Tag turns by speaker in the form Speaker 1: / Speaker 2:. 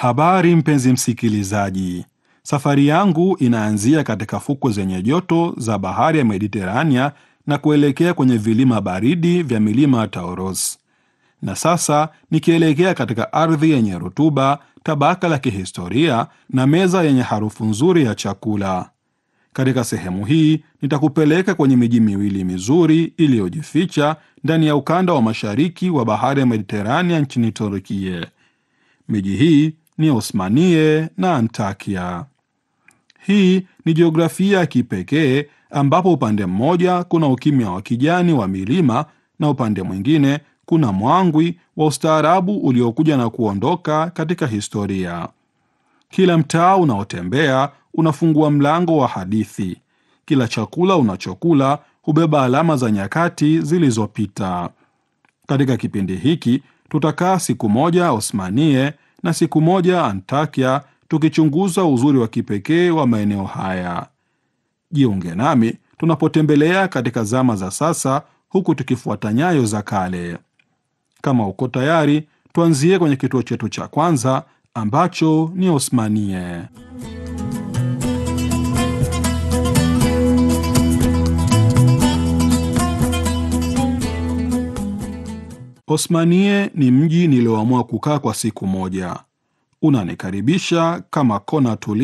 Speaker 1: Habari mpenzi msikilizaji, safari yangu inaanzia katika fukwe zenye joto za bahari ya Mediterania na kuelekea kwenye vilima baridi vya milima ya Taurus, na sasa nikielekea katika ardhi yenye rutuba, tabaka la kihistoria na meza yenye harufu nzuri ya chakula. Katika sehemu hii nitakupeleka kwenye miji miwili mizuri iliyojificha ndani ya ukanda wa mashariki wa bahari ya Mediterania nchini Turkia. Miji hii ni Osmaniye na Antakya. Hii ni jiografia ya kipekee ambapo upande mmoja kuna ukimya wa kijani wa milima na upande mwingine kuna mwangwi wa ustaarabu uliokuja na kuondoka katika historia. Kila mtaa unaotembea unafungua mlango wa hadithi. Kila chakula unachokula hubeba alama za nyakati zilizopita. Katika kipindi hiki tutakaa siku moja Osmaniye na siku moja Antakya, tukichunguza uzuri wa kipekee wa maeneo haya. Jiunge nami tunapotembelea katika zama za sasa, huku tukifuata nyayo za kale. Kama uko tayari, tuanzie kwenye kituo chetu cha kwanza ambacho ni Osmaniye. Osmaniye ni mji nilioamua kukaa kwa siku moja. Unanikaribisha kama kona tulivu